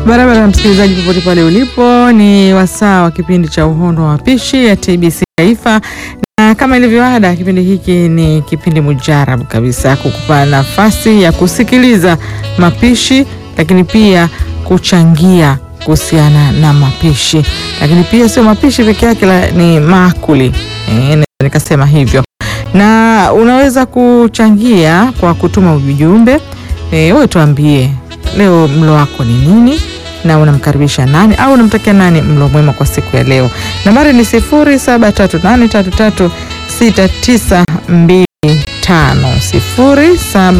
Barabara ya msikilizaji, popote pale ulipo, ni wasaa wa kipindi cha Uhondo wa Mapishi ya TBC Taifa, na kama ilivyo ada, kipindi hiki ni kipindi mujarabu kabisa kukupa nafasi ya kusikiliza mapishi, lakini pia kuchangia kuhusiana na mapishi, lakini pia sio mapishi peke yake, la- ni maakuli e, nikasema hivyo, na unaweza kuchangia kwa kutuma ujumbe e, wewe tuambie leo mlo wako ni nini na unamkaribisha nani au unamtakia nani mlo mwema kwa siku ya leo. Nambari ni 0738336925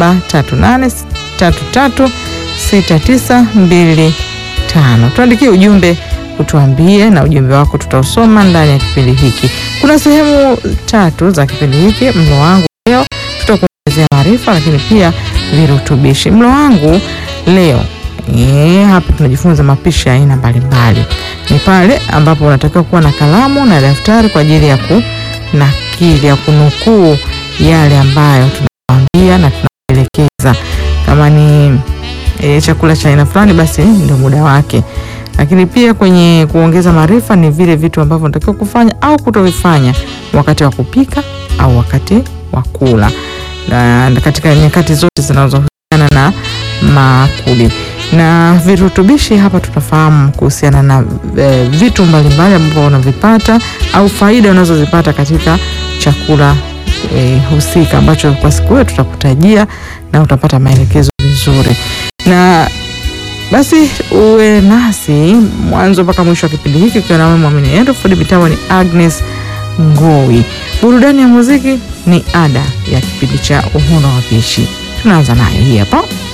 0738336925. Tuandikie ujumbe utuambie, na ujumbe wako tutausoma ndani ya kipindi hiki. Kuna sehemu tatu za kipindi hiki. Mlo wangu leo tutakuongezea maarifa, lakini pia virutubishi. Mlo wangu leo Eh, hapa tunajifunza mapishi ya aina mbalimbali. Ni pale ambapo unatakiwa kuwa na kalamu na daftari kwa ajili ya kunakili ya kunukuu yale ambayo tunawaambia na tunaelekeza. Kama ni e, chakula cha aina fulani, basi ndio muda wake. Lakini pia kwenye kuongeza maarifa ni vile vitu ambavyo unatakiwa kufanya au kutovifanya wakati wa kupika au wakati wa kula, na katika nyakati zote zinazohusiana na maakuli na virutubishi. Hapa tutafahamu kuhusiana na e, vitu mbalimbali ambavyo unavipata au faida unazozipata katika chakula e, husika ambacho kwa siku hiyo tutakutajia na utapata maelekezo vizuri. Na basi uwe nasi mwanzo mpaka mwisho wa kipindi hiki ukiwa na mwamini yetu fundi mitambo ni Agnes Ngowi. Burudani ya muziki ni ada ya kipindi cha Uhondo wa Mapishi. Tunaanza nayo hii hapa.